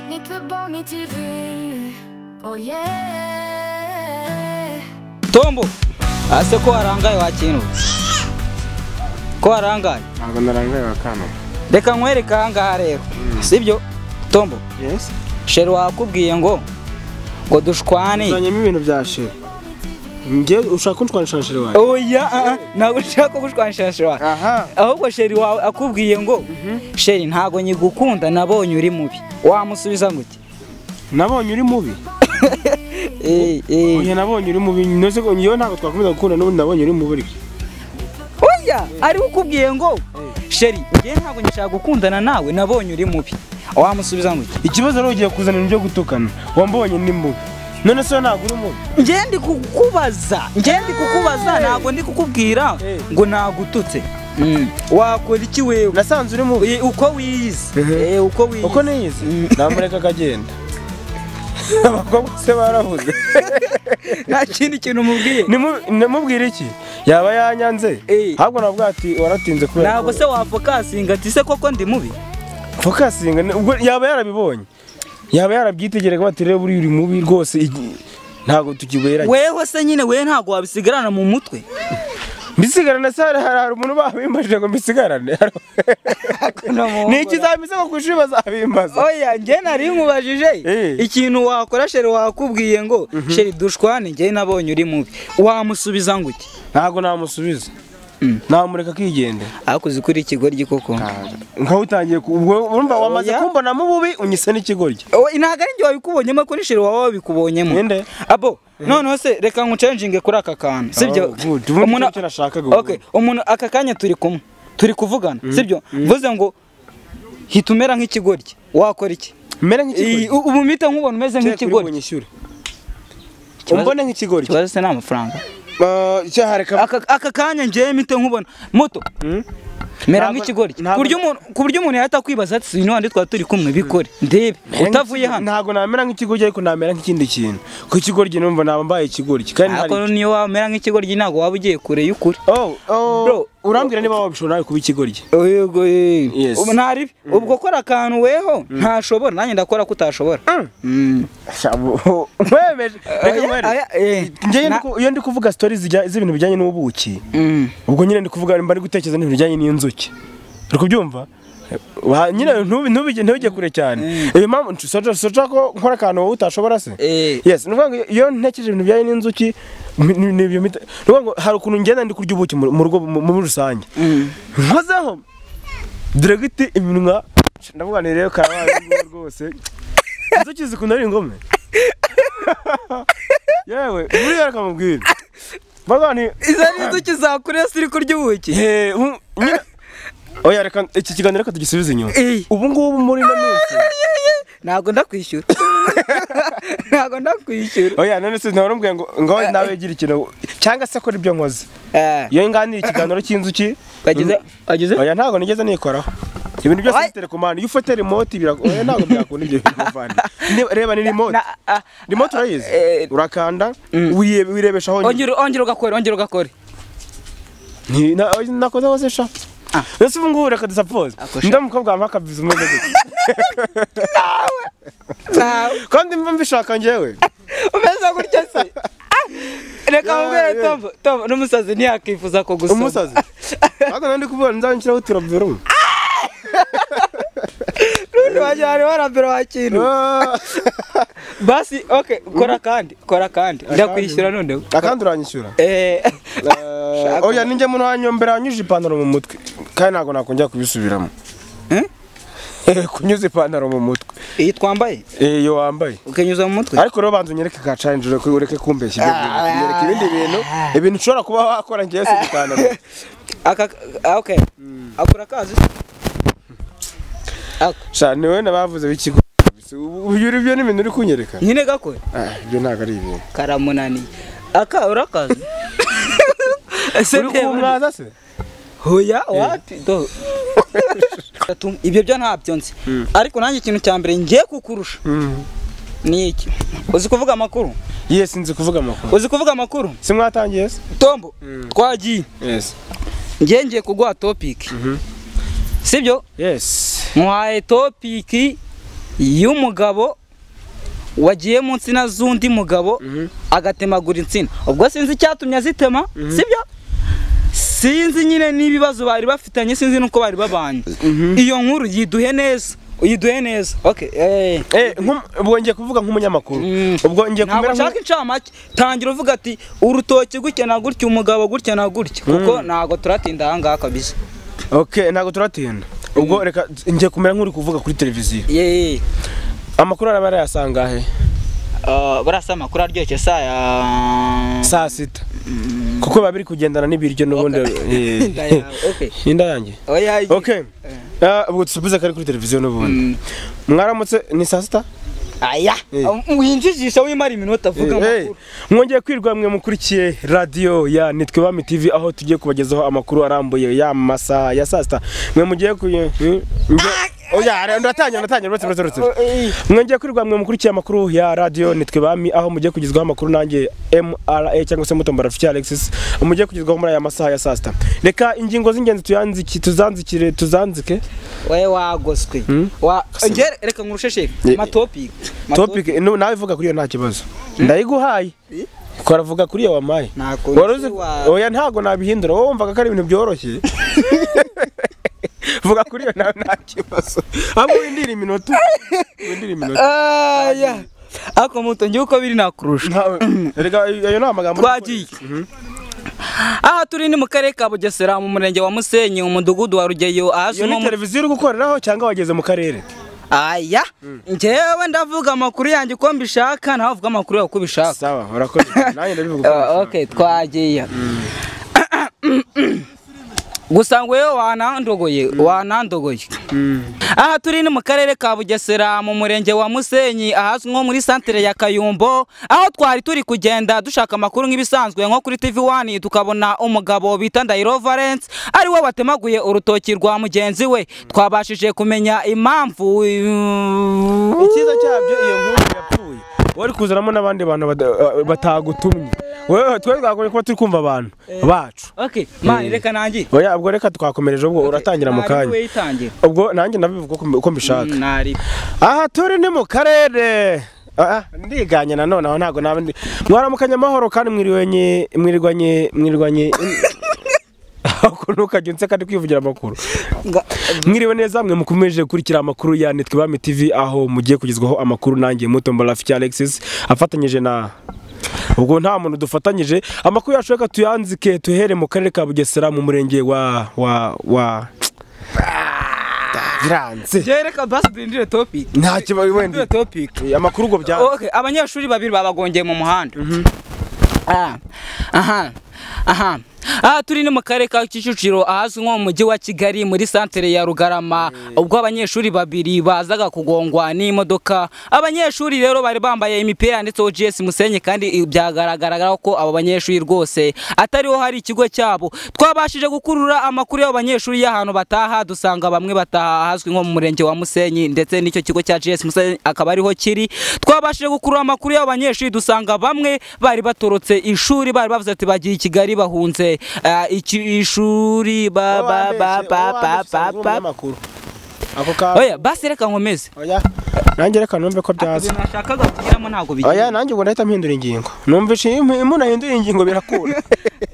gonitwy, bonitwy Oje tombo ase ko warangaye wakintu ko warangaye ntabwo narangaye wa kano reka nkwereke ahangaha rero sibyo tombo yesi sheri wakubwiye ngo ngo dushwane uzanyemo ibintu bya sheri ngewe ushaka kunshwanisha na sheri wawe oya ah, ah, ntabwo ushaka gushwanisha sheri wawe aha ahubwo sheri wawe akubwiye ngo sheri ntabwo nyigukunda nabonye uri mubi wamusubiza gute nabonye uri mubi Eh, eh. oya nabonye uri mubi noze ko ngewe ntabwo twakomeza gukunda n'ubundi nabonye uri mubi ariko oya ariwe ukubwiye ngo sheri ngewe ntabwo nyishaka gukundana nawe nabonye uri mubi wamusubiza gute ikibazo rero ugiye kuzanira ibyo gutukana wambonye ni mubi none se wowe ntabwo uri mubi njye ndi kukubaza njye ndi kukubaza ntabwo ndi kukubwira Eh. ngo nagututse Mm. wakora iki wewe nasanze uri mubi Eh, uko wiyizi Ehe. Eh, uko wiyizi uko niyizi namureka akagenda abakobwa se baravuze nta kindi kintu umubwiye Nimu- nimubwire iki yaba yanyanze Eh. ahubwo navuga ati waratinze kubera ntabwo ko- se wafokasinga ati se koko ndi mubi fokasinga ni- ubwo yaba yarabibonye yaba yarabyitegerega bati rero buriya uri mubi rwose igi- ntabwo tukiguheranye weho se nyine wewe ntabwo wabisigarana mu mutwe mbisigarane se hari hari hari umuntu babimbaje ngo mbisigarane ni iki zameze nko ku ishuri bazabimbaza oya njye nari nkubajije Eh. ikintu wakora sheri wakubwiye ngo sheri dushwane njye nabonye uri mubi wamusubiza ngo iki ntabwo namusubiza Mm. namureka akigendera akoze kuri ikigoryi koko nka utangiye ku- ubwo urumva wamaze Oya. kumbonamo ububi unyise n'ikigoryi Oya, ntabwo ari njye wabikubonyemo kuri sheri waba wabikubonyemo Ninde? abo noneho se reka nkucenjinge kuri aka kantu Oh, sibyo good. Ubu Umuntu- nicyo nashakaga ubu. Okay, umuntu aka kanya turi kumwe turi kuvugana sibyo mvuze ngo hita umera nk'ikigoryi wakora iki mbere Iyi, nk'ikigoryi u- ubu mpita nkubona umeze nk'ikigoryi nk'ikigoryi Ikibazo- umbone nk'ikigoryi ikibazo se ni amafaranga Eh, cyahareka aka aka kanya njyewe mpite nkubona moto mera Ntabwo- nk'ikigoryi ntabwo- ku buryo umuntu- ku buryo umuntu yahita akwibaza ati sino handi twaba turi kumwe bikore ndebe utavuye hano ntabwo namera nk'ikigoryi ariko namera nk'ikindi kintu ku kigoryi numva naba mbaye ikigoryi kandi hari ariko niyo wamera nk'ikigoryi ntabwo waba ugiye kure y'ukuri Oh, oh, Bro. urambwira niba wabishobora nawe kuba ikigoryi Yego Yes. ubu ntari ubwo kora akantu weho ntashobora nanjye ndakora ko utashobora Mm. wemeje reka Oya, nkwereke. oya, eh, Njyewe ndi na- ku- iyo ndi kuvuga stories zijya- z'ibintu bijyanye n'ubuki Mm. ubwo nyine ndi kuvuga mba ndi gutekereza n'ibintu bijyanye n'inzuki uri kubyumva Wa- nyine ntubi- ntubijye- ntujye kure cyane iyo mpamvu soca soca ko nkora akantu wowe utashobora se Eh. yes ni ukuvuga ngo iyo ntekereje ibintu bijyanye n'inzuki mi- ni ni ibyo mpita- ni ukuvuga ngo hari ukuntu ngenda ndi kurya ubuki mu mu rugo mu- muri rusange nkozeho diregiti iminwa ndavuga ni rero karabaye urwo rwose inzuki zikunda ari ingome yewe buriya reka mubwire baga ni izo ni inzuki zakurira siri kurya ubuki Eh, um- nyine- oya reka iki kiganiro reka tugisubize inyuma Eh. ubu ngubu muri ino minsi ntabwo ndakwishyura ntabwo ndakwishyura oya none se ntarumbwiye ngo ngo nawe gira ikintu cyangwa se akora ibyo nkoze Eh, iyo nganira ikiganiro cy'inzuki wagize wagize oya ntabwo nigeze nikoraho ibintu byose Oya. bitereka umwana iyo ufite remote bira oya ntabwo byakunda ibyo bintu muvandi reba ni remote Na- ah, remote urayizi eh, urakanda wiye- wirebesha aho nyuma. ongera ongera ugakore ongera ugakore Ni- na- oya, nakoze hose sha Ah. ese ubu ngubu reka dusapoze Ako sha. ndi umukobwa wambaye akabizi umeze gutya Ntawe. kandi mba mbishaka njyewe umeze gutya se Ah! reka Yeah, mubwire yeah. tombo tombo n'umusazi ntiyakifuza kugusoma umusazi ntabwo nandi kuvuga nzaba nshyiraho uturabyo rumwe n'ubundi wagira wari warambere wa kintu basi ok kora kandi kora kandi ndakwishyura noneho akandi uranyishyura Eh, Eh, oya ninjye muno wanyombera wanyujije ipantaro mu mutwe kandi ntabwo nakongera kubisubiramo Eh? Eh, kunyuza ipantaro mu mutwe iyi twambaye Eh, iyo wambaye ukanyuza mu mutwe ariko rero banza unyereke ka challenge ureke ureke kumbeshya ibyo bintu unyereke ibindi bintu ibintu ushobora kuba wakora ngewe si ipantaro aka ah, ok akora akazi se? Ako- sha ni wowe nabavuze b'ikigo uyu uri byo n'ibintu uri kunyereka nyine gakore Ah, ibyo ntabwo ari ibintu karamunaniye aka urakazi Ese uri ndeba- kumwaza se hoya wapi do Tum- ibyo byo ntabyo nzi ariko nanjye ikintu cya mbere ngiye kukurusha Mm. ni iki uzi kuvuga amakuru yes nzi kuvuga amakuru uzi kuvuga amakuru simwatangiye se tombo twagiye yes ngiye ngiye kuguha topiki sibyo Yes. muhaye topiki y'umugabo wagiye mu nsina z'undi mugabo Mhm. agatemagura insina ubwo sinzi icyatumye azitema sibyo sinzi nyine n'ibibazo bari bafitanye sinzi n'uko bari babanye iyo nkuru yiduhe neza uyiduhe neza okay eh Eh, nkum- ubwo ngiye kuvuga nk'umunyamakuru Mm. ubwo ngiye ntabwo kumera nshaka nk'u- incamake tangira uvuga ati urutoki gutya na gutya umugabo gutya na gutya kuko ntabwo turatinda aha ngaha kabisa okay ntabwo turatinda ubwo reka ngiye kumera nk'uri kuvuga kuri televiziyo yeee amakuru araba arayasanga he barasa amakuru aryoshye saya saa sita kuko biba biri kugendana n'ibiryo n'ubundi eh. inda yanjye okay Ah, ubwo dusubize kari kuri televiziyo n'ubundi mwaramutse ni saa sita aya Eh. winjijisha wimara iminota avuga Eh, amakuru mwongeye kwirwa mwe mukurikiye radiyo ya nitwe bami tv aho tugiye kubagezaho amakuru arambuye ya masaha ya saa sita mwe mugiye kuye Hmm? Nge- oya re- ndatangira ndatangira uretse uretse uretse mwongeye kwirwa mwe mukurikiye amakuru ya radiyo nitwe bami aho mugiye kugezwaho amakuru nanjye mra cyangwa se mutombora fifi alexis mugiye kugezwaho muri aya masaha ya saa sita reka ingingo z'ingenzi tuyanziki tuzanzikire tuzanzike we wagoswe Wa- Nge- reka nkurushesheke Eh. matopic topic no, nawe vuga kuri iyo nta kibazo ndayiguhaye twaravuga kuri iyo wampaye Ntako Wari uzi- wa- oya ntago nabihindura wowe wumvaga ko ari ibintu byoroshye vuga kuri iyo nawe nta kibazo ahubwo windira iminota windira iminota aya ariko muto ngewe uko biri nakurusha Ntawe- erega ayo ni amagambo twagiye aha turi ni mu karere ka bugesera mu murenge wa musenyi umudugudu wa rugeyo ahazwi iyo nko ni mu televiziyo uri gukoreraho cyangwa wageze mu karere aya njyewe ndavuga amakuru yanjye uko mbishaka nawe uvuga amakuru yawe uko ubishaka sawa urakoze nanjye ndabivuga uko Ah, nabishaka. ok twagiye gusa ngo yewe wanandogoye wanandogoye aha turi ni mu karere ka bugesera mu murenge wa musenyi ahazwi nko muri santere ya kayumbo aho twari turi kugenda dushaka amakuru nk'ibisanzwe nko kuri tv wani tukabona umugabo bita ndayiro valence ari we watemaguye urutoki rwa mugenzi we twabashije kumenya impamvu icyiza cyabyo iyo nkuru yapfuye wari kuzanamo n'abandi bantu bada- eh, batagutumye wewe twe twagombye kuba turi kumva abantu bacu ok mani reka nanjye oya ubwo reka twakomereje ubwo uratangira mu kanya ubwo nanjye ndabivuga uko mbi- uko mbishaka nari aha turi ni mu karere Ah, ah, ndiganye nanone aho ntabwo naba ndi mwaramukanye amahoro kandi mwiriwanye mwirirwanye mwirirwanye ukuntu ukajya unseka ndi kwivugira amakuru Nga- mwiriwe neza mwe mukomeje gukurikira amakuru ya nitwe bami tv aho mugiye kugezwaho amakuru nanjye muto mbarafiki alexis afatanyije na ubwo nta muntu dufatanyije amakuru yacu reka tuyanzike tuhere mu karere ka bugesera mu murenge wa wa wa biranze Jye reka basi duhindure topic nta kibazo duhindure wenda topic amakuru ubwo bya okay abanyeshuri babiri babagongeye mu muhanda Ah, aha aha aha turi ni mu karere ka kicukiro ahazwi nko mu mujyi wa kigali muri santere ya rugarama ubwo abanyeshuri babiri bazaga kugongwa n'imodoka abanyeshuri rero bari bambaye imipira yanditseho gs musenyi kandi i- byagaragaraga ko abo banyeshuri rwose atariho hari ikigo cyabo twabashije gukurura amakuru y'abo banyeshuri y'ahantu bataha dusanga bamwe bataha ahazwi nko mu murenge wa musenyi ndetse n'icyo kigo cya gs musenyi akaba ariho kiri twabashije gukurura amakuru y'abo banyeshuri dusanga bamwe bari batorotse ishuri bari bavuze ati bagiye i kigali bahunze ah, iki- ishuri ba ba ba ba ba ba ba ako ka oya basi reka nkomeze oya nanjye reka numve ko byaza ibintu nashakaga kugeramo ntabwo oya bigenda nanjye ubwo nahita mpindura ingingo numvise iyo umuntu ahindura ingingo birakunda